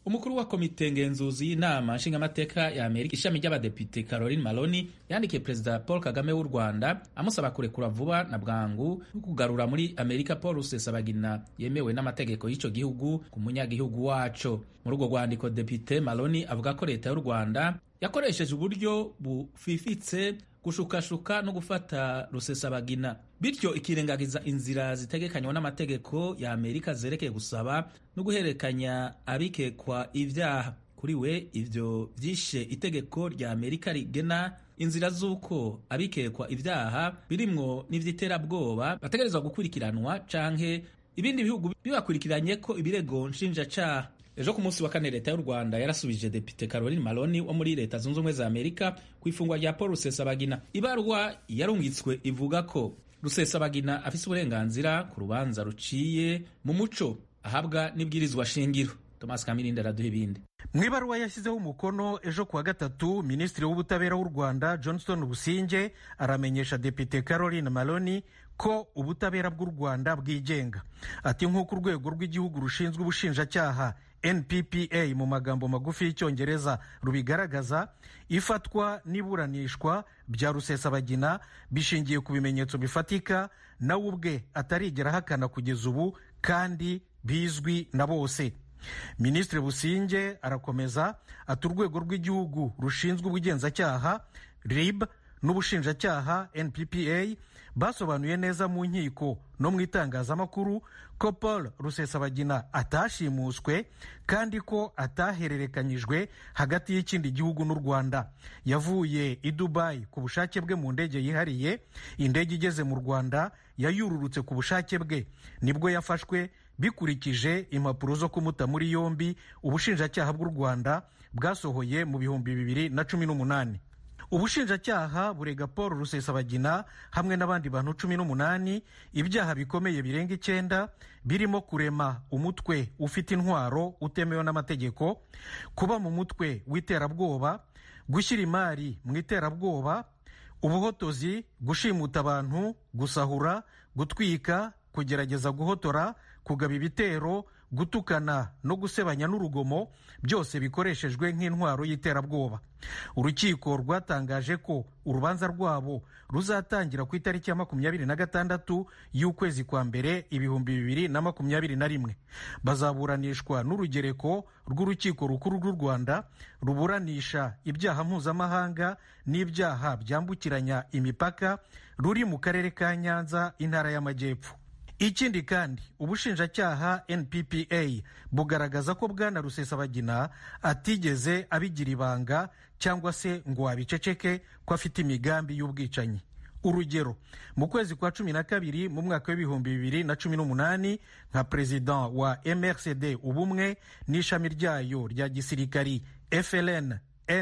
umukuru wa komite ngenzuzi y'inama nshingamateka ya amerika ishami ry'abadepite caroline maloni yandikiye perezida paul kagame w'u rwanda amusaba kurekura vuba na bwangu no kugarura muri amerika paul rusesabagina yemewe n'amategeko y'icyo gihugu ku munyagihugu waco muri urwo rwandiko depite maloni avuga ko leta y'u rwanda yakoresheje uburyo bufifitse gushukashuka no gufata rusesabagina bityo ikirengagiza inzira zitegekanywa n'amategeko ya amerika zerekeye gusaba no guhererekanya abikekwa ibyaha kuri we ivyo vyishe itegeko rya amerika rigena inzira z'uko abikekwa ibyaha birimwo n'ivy'iterabwoba bategerezwa gukurikiranwa canke ibindi bihugu bibakurikiranye ko ibirego nshinjacaha ejo ku munsi wa kane leta y'u rwanda yarasubije depite caroline maloni wo muri leta zunze ubumwe za amerika ku ifungwa rya paul rusesabagina ibarwa yarungitswe ivuga ko rusesabagina afise uburenganzira ku rubanza ruciye mu muco ahabwa n'ibwirizwa shingiro thomas kamirindi araduha ibindi mu ibaruwa yashyizeho umukono ejo kuwa gatatu minisitiri w'ubutabera w'u rwanda johnston businge aramenyesha depite caroline maloni ko ubutabera bw'u rwanda bwigenga ati nk'uko urwego rw'igihugu rushinzwe ubushinjacyaha nppa mu magambo magufi y'icyongereza rubigaragaza ifatwa n'iburanishwa bya rusesabagina bishingiye ku bimenyetso bifatika nawe ubwe atarigera ahakana kugeza ubu kandi bizwi na bose minisitiri businge arakomeza ati urwego rw'igihugu rushinzwe ubugenzacyaha rib n'ubushinjacyaha nppa basobanuye neza mu nkiko no mu itangazamakuru ko paul rusesabagina atashimuswe kandi ko atahererekanyijwe hagati y'ikindi gihugu n'u rwanda yavuye i dubayi ku bushake bwe mu ndege yihariye indege igeze mu rwanda yayururutse ku bushake bwe nibwo yafashwe bikurikije impapuro zo kumuta muri yombi ubushinjacyaha bw'u rwanda bwasohoye mu bihumbi bibiri na cumi n'umunani ubushinjacyaha burega paul rusesabagina hamwe n'abandi bantu cumi n'umunani ibyaha bikomeye birenga icyenda birimo kurema umutwe ufite intwaro utemewe n'amategeko kuba mu mutwe w'iterabwoba gushyira imari mu iterabwoba ubuhotozi gushimuta abantu gusahura gutwika kugerageza guhotora kugaba ibitero gutukana no gusebanya n'urugomo byose bikoreshejwe nk'intwaro y'iterabwoba urukiko rwatangaje ko urubanza rwabo ruzatangira ku itariki ya makumyabiri na gatandatu y'ukwezi kwa mbere ibihumbi bibiri na makumyabiri na rimwe bazaburanishwa n'urugereko rw'urukiko rukuru rw'u rwanda ruburanisha ibyaha mpuzamahanga n'ibyaha byambukiranya imipaka ruri mu karere ka nyanza intara y'amajyepfo ikindi kandi ubushinjacyaha nppa bugaragaza ko bwana rusesabagina atigeze abigira ibanga cyangwa se ngo abiceceke ko afite imigambi y'ubwicanyi urugero mu kwezi kwa cumi na kabiri mu mwaka w'ibihumbi bibiri na cumi n'umunani nka perezida wa mrcd ubumwe n'ishami ryayo rya gisirikari fln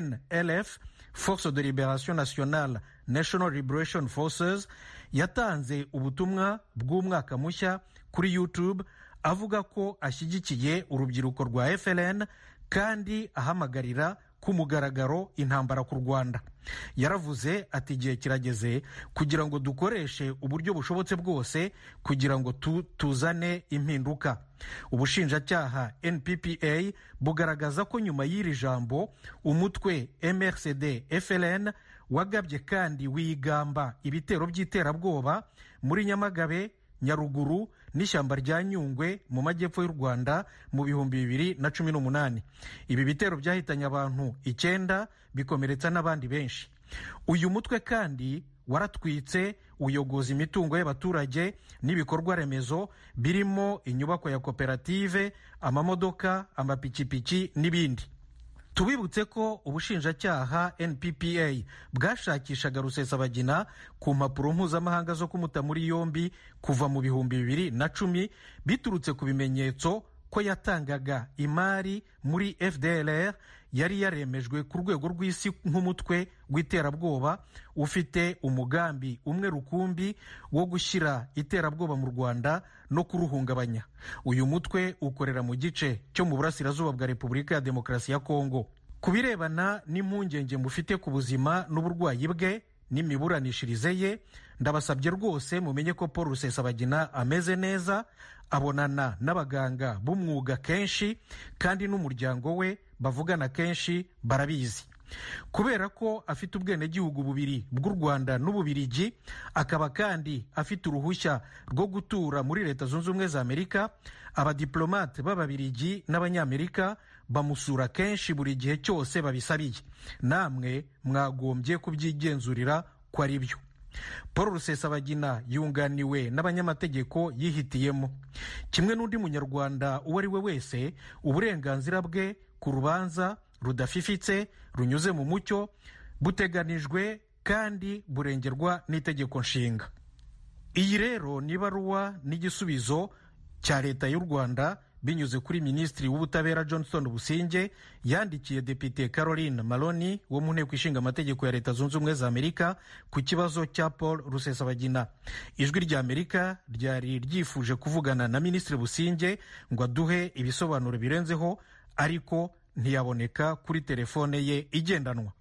nlf force de liberation nationale national liberation forces yatanze ubutumwa bw'umwaka mushya kuri youtube avuga ko ashyigikiye urubyiruko rwa fln kandi ahamagarira ku mugaragaro intambara ku rwanda yaravuze ati igihe kirageze kugira ngo dukoreshe uburyo bushobotse bwose kugira ngo tu, tuzane impinduka ubushinjacyaha nppa bugaragaza ko nyuma y'iri jambo umutwe mrcd fln wagabye kandi wigamba ibitero by'iterabwoba muri nyamagabe nyaruguru n'ishyamba rya nyungwe mu majyepfo y'u rwanda mu bihumbi bibiri na cumi n'umunani ibi bitero byahitanye abantu icyenda bikomeretsa n'abandi benshi uyu mutwe kandi waratwitse uyogoza imitungo y'abaturage n'ibikorwa remezo birimo inyubako ya koperative amamodoka amapikipiki n'ibindi tubibutse ko ubushinjacyaha nppa bwashakishaga rusesabagina ku mpapuro mpuzamahanga zo kumuta muri yombi kuva mu bihumbi bibiri na cumi biturutse ku bimenyetso ko yatangaga imari muri fdlr yari yaremejwe ku rwego rw'isi nk'umutwe w'iterabwoba ufite umugambi umwe rukumbi wo gushyira iterabwoba mu rwanda no kuruhungabanya uyu mutwe ukorera mu gice cyo mu burasirazuba bwa repubulika ya demokarasi ya kongo ku birebana n'impungenge mufite ku buzima n'uburwayi bwe n'imiburanishirize ye ndabasabye rwose mumenye ko paul rusesabagina ameze neza abonana n'abaganga b'umwuga kenshi kandi n'umuryango we bavugana kenshi barabizi kubera ko afite ubwenegihugu bubiri bw'u rwanda n'ububirigi akaba kandi afite uruhushya rwo gutura muri leta zunze ubumwe za amerika abadiplomate b'ababirigi n'abanyamerika bamusura kenshi buri gihe cyose babisabiye namwe mwagombye kubyigenzurira ko ari byo paul rusesabagina yunganiwe n'abanyamategeko yihitiyemo kimwe n'undi munyarwanda uwo ari we wese uburenganzira bwe ku rubanza rudafifitse runyuze mu mucyo buteganijwe kandi burengerwa n'itegeko nshinga iyi rero ni ibaruwa n'igisubizo cya leta y'u rwanda binyuze kuri minisitiri w'ubutabera johnston businge yandikiye depite caroline maloni wo mu nteko ishinga amategeko ya leta zunze ubumwe za amerika ku kibazo cya paul rusesabagina ijwi rya amerika ryari ryifuje kuvugana na minisitiri businge ngo aduhe ibisobanuro birenzeho ariko ntiyaboneka kuri telefone ye igendanwa